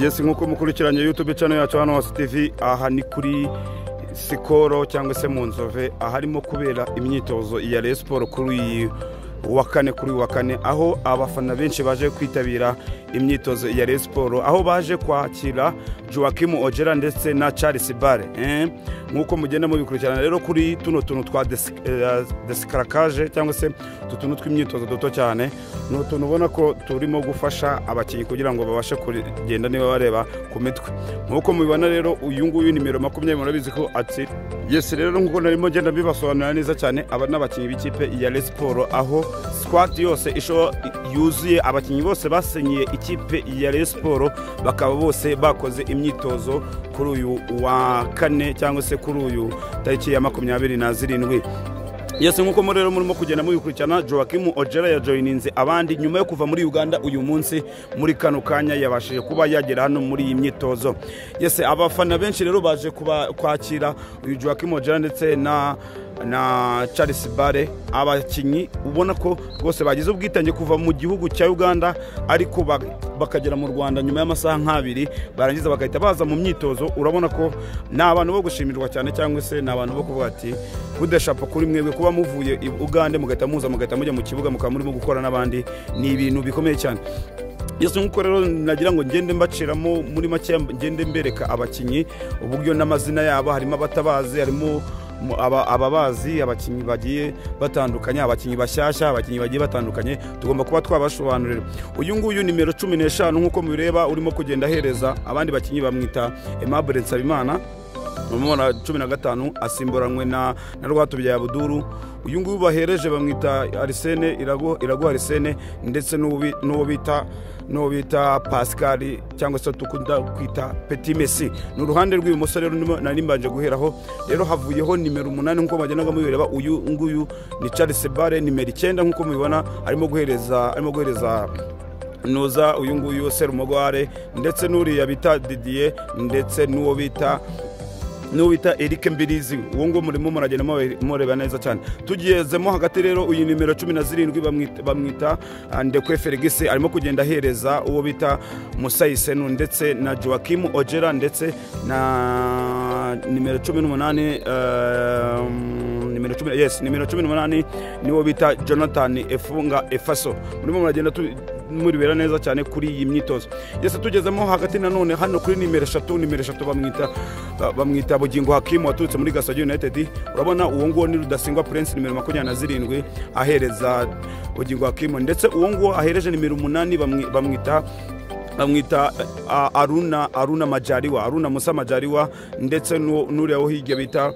yesi nk'uko mukurikiranye yutube cano yacu hano hasi tivi aha ni kuri sikoro cyangwa se mu nzove aharimo kubera imyitozo ya Rayon siporo kuri iyi wa kane kuri uyu wa kane aho abafana benshi baje kwitabira imyitozo ya Rayon siporo aho baje kwakira Joachim Ojera ndetse na Charles Bare nk'uko mugenda mubikurikirana rero kuri tuno tuntu twa desikarakaje cyangwa se utu tuntu tw'imyitozo duto cyane ni utuntu ubona ko turimo gufasha abakinnyi kugira ngo babashe kugenda niba bareba ku mitwe nk'uko mubibona rero uyu nguyu nimero makumyabiri murabizi ko ati yesi rero nk'uko narimo ngenda mbibasobanurira neza cyane aba n'abakinnyi b'ikipe ya Rayon siporo aho sikwati yose yuzuye abakinnyi bose basenyiye ikipe ya Rayon siporo bakaba bose bakoze imyitozo kuri uyu wa kane cyangwa se kuri uyu tariki ya makumyabiri na zirindwi yesi nk'uko muri rero murimo kugenda mubikurikirana joakimu ojera yajoyininze abandi nyuma yo kuva muri uganda uyu munsi muri kano kanya yabashije kuba yagera hano muri iyi myitozo yesi abafana benshi rero baje kwakira uyu joakimu ojera ndetse na na Charles bare abakinnyi ubona ko rwose bagize ubwitange kuva mu gihugu cya uganda ariko bakagera mu rwanda nyuma y'amasaha nk'abiri barangiza bagahita baza mu myitozo urabona ko ni abantu bo gushimirwa cyane cyangwa se ni abantu bo kuvuga ati budashapa kuri mwebwe kuba muvuye uganda mugahita muza mugahita mujya mu kibuga mukaba murimo gukora n'abandi ni ibintu bikomeye cyane yose nk'uko rero nagira ngo ngende mbaciramo muri make ngende mbereka abakinnyi uburyo n'amazina yabo harimo abatabazi harimo ababazi abakinnyi bagiye batandukanye abakinnyi bashyashya abakinnyi bagiye batandukanye tugomba kuba twabasobanurira uyu nguyu nimero cumi n'eshanu nk'uko mubireba urimo kugenda ahereza abandi bakinnyi bamwita emabure nsabimana umubona cumi na gatanu asimburanywe na rwatubyaye abuduru uyu nguyu bahereje bamwita arisene iraguha arisene ndetse n'uwo bita n'uwo bita pascal cyangwa se dukunda kwita peti mesi ni uruhande rw'ibumoso rero nari mbanje guheraho rero havuyeho nimero umunani nk'uko bagendaga mubireba uyu nguyu ni charles bare nimero icyenda nk'uko mubibona arimo guhereza arimo guhereza nuza uyu nguyu serumogware ndetse n'uriya bita didiye ndetse n'uwo bita n'uwo bita erike mbirizi uwo nguwo murimo muragenda mureba neza cyane tugezemo hagati rero uyu nimero cumi na zirindwi bamwita ndekwe ferigisi arimo kugenda ahereza uwo bita musayisenu ndetse na joakimu ojera ndetse na nimero cumi n'umunani nimero cumi yes nimero cumi n'umunani niwo bita jonathan efunga efaso murimo muragenda muribera neza cyane kuri iyi myitozo yose tugezemo hagati nanone hano kuri nimero eshatu nimero eshatu bamwita bamwita bugingo hakimu waturutse muri gasage united urabona uwo nguwo ni rudasingwa prince nimero makumyabiri na zirindwi ahereza bugingo hakimu ndetse uwo nguwo ahereje nimero umunani bamwita bamwita aruna aruna majariwa aruna musa majariwa ndetse n'uriya wo hirya bita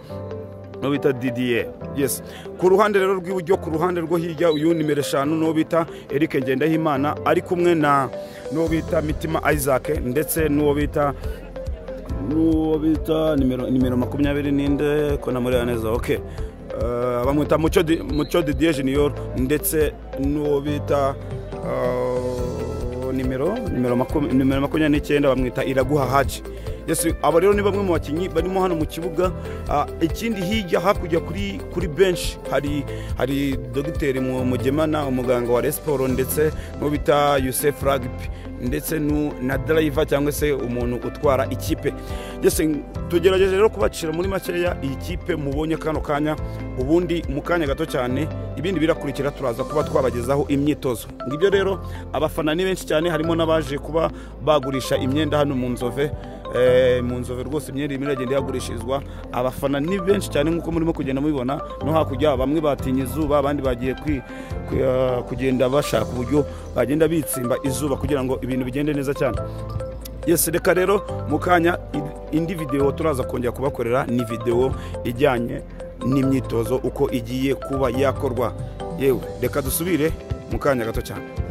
n'uwo bita didiye yes ku ruhande rero rw'iburyo ku ruhande rwo hirya uyu nimero eshanu n'uwo bita eric ngendahimana ari kumwe na n'uwo bita mitima isaac ndetse n'uwo bita n'uwo bita nimero makumyabiri n'inde ko namureba neza ok bamwita muco didiye junior ndetse n'uwo bita nimero nimero makumyabiri n'icyenda bamwita iraguha haji aba rero ni bamwe mu bakinnyi barimo hano mu kibuga ikindi hirya hakurya kuri kuri benshi hari hari dogiteri mugemana umuganga wa resiporo ndetse n'uwo bita yusef ragipi ndetse na darayiva cyangwa se umuntu utwara ikipe tugerageje rero kubacira muri makeya iyi kipe mubonye kano kanya ubundi mu kanya gato cyane ibindi birakurikira turaza kuba twabagezaho imyitozo ngibyo rero abafana ni benshi cyane harimo n'abaje kuba bagurisha imyenda hano mu nzove mu nzove rwose imyenda irimo iragenda ihagurishirizwa abafana ni benshi cyane nk'uko murimo kugenda mubibona no hakurya bamwe batinye izuba abandi bagiye kugenda bashaka uburyo bagenda bitsimba izuba kugira ngo ibintu bigende neza cyane yesi reka rero mu kanya indi videwo turaza kongera kubakorera ni videwo ijyanye n'imyitozo uko igiye kuba yakorwa yewe reka dusubire mu kanya gato cyane